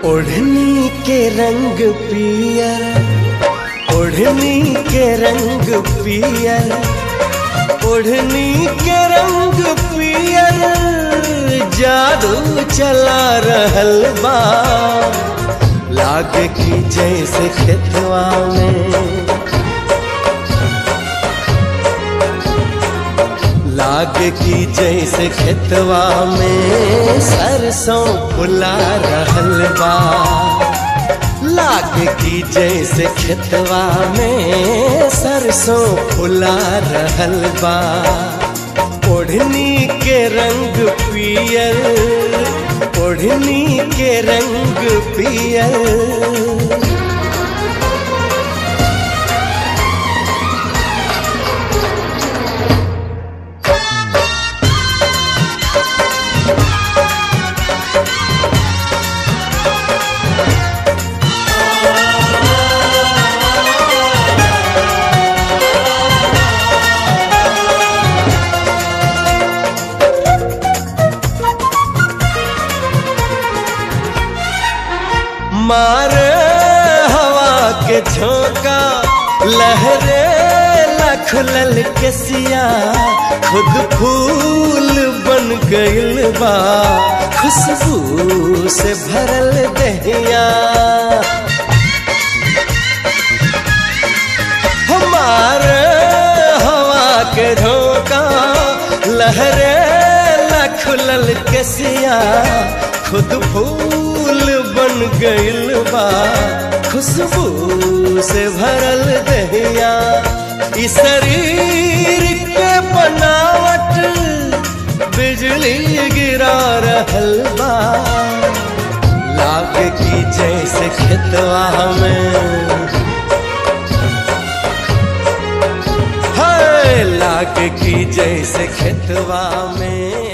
ओढ़नी के रंग पियर ओढ़नी के रंग पियर ओढ़नी के रंग पियर जादू चला रहल बा लागे की जैसे खेतवा में लागे की जैसे खेतवा में सरसों फुला रहल बा लागे की जैसे खेतवा में सरसों फुला रहल बा ओढ़नी के रंग पियर ओढ़नी के रंग पियर मारे हवा के झोंका लहरे लखलल के सिया खुद फूल बन गइल बा खुशबू से भरल दहिया हमारे हवा के झोंका लहरे लखलल के सिया खुद फूल बन गइल बा खुशबू से भरल दहिया इस शरीर के बनावट बिजली गिरा रहल बा लाग की जैसे खेतवा में हाय लाग की जैसे खेतवा में